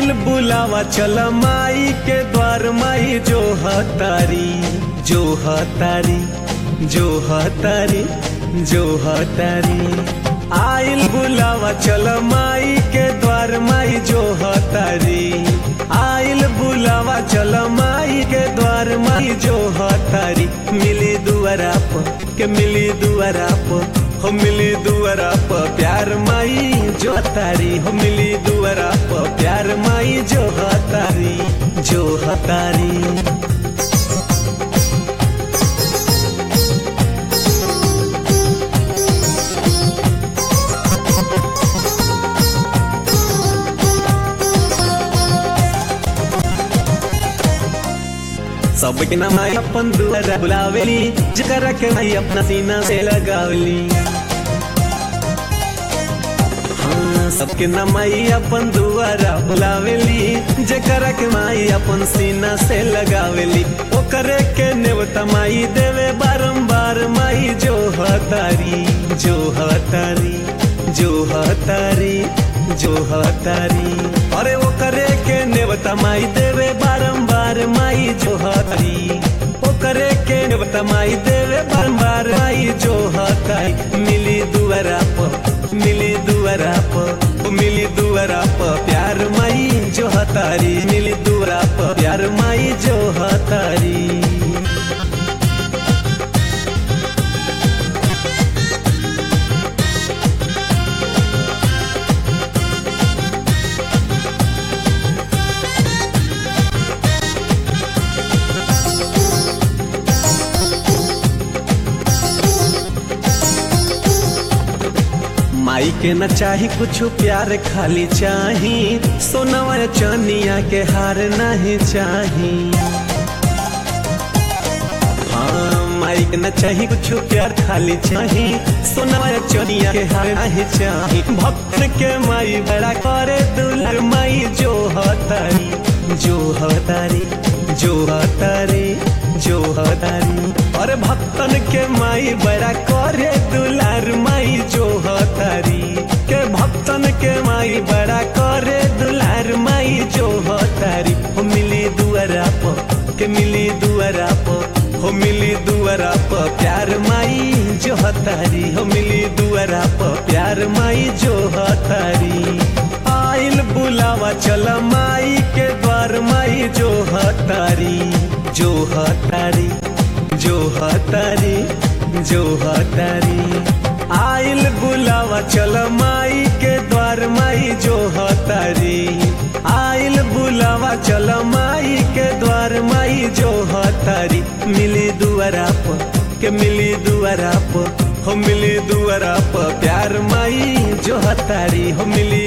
आइल बुलावा चल माई के द्वार माई जो हतारी जो हतारी जो हतारी जो हतारी आइल बुलावा चल माई के द्वार माई जो हतारी आइल बुलावा चल माई के द्वार माई जो हतारी मिली दुआरा प के मिली दुआरा प हो मिली दुआरा प प्यार माई जो हतारी हो मिली दुआरा प प्यार माई जो हतारी जो हतारी सबके नाम आई अपन दुआरा बुलावेली जकरा के माई अपना सीना से लगावली हाँ, सबके नाम आई अपन दुआरा बुलावेली जकरा के माई अपन सीना से लगावेली ओकरे के नेवता माई देवे बारंबार माई जो हतारी जो हतारी जो हतारी जो हतारी अरे वो करे के नेवता माई देवे बारंबार माई जो हतारी वो करे के नेवता माई देवे बारंबार माई जो हतारी मिली दुआरा प मिली दुआरा प मिली दुआरा प प्यार माई जो हतारी मिली दुआरा प प्यार माई जो हतारी माई के न चाही कुछ प्यार खाली चाही सोनवा चनिया के हार नहीं चाही हाँ माई के न चाही कुछ प्यार खाली चाही सोनवा चनिया के हार नहीं चाही भक्त के माई बड़ा करे दुलर माई जो हतारी जो हतारी जो हतारी जो हतारी और भक्तन के माई बड़ा करे दुलार माई जो हतारी के भक्तन के माई बड़ा करे दुलार माई जो हतारी हो मिली दुआरा प के मिली दुआरा प हो मिली दुआरा प प्यार माई जो हतारी हो मिली दुआरा प प्यार माई जो हतारी आइल बुलावा चल माई के द्वार माई जो हतारी जो हतारी जो हतारी जो हतारी आइल बुलावा चल माई के द्वार माई जो हतारी आइल बुलावा चल माई के द्वार माई जो हतारी मिली दुआरा प के मिली दुआरा प हो मिली दुआरा प प्यार माई जो हतारी हो मिली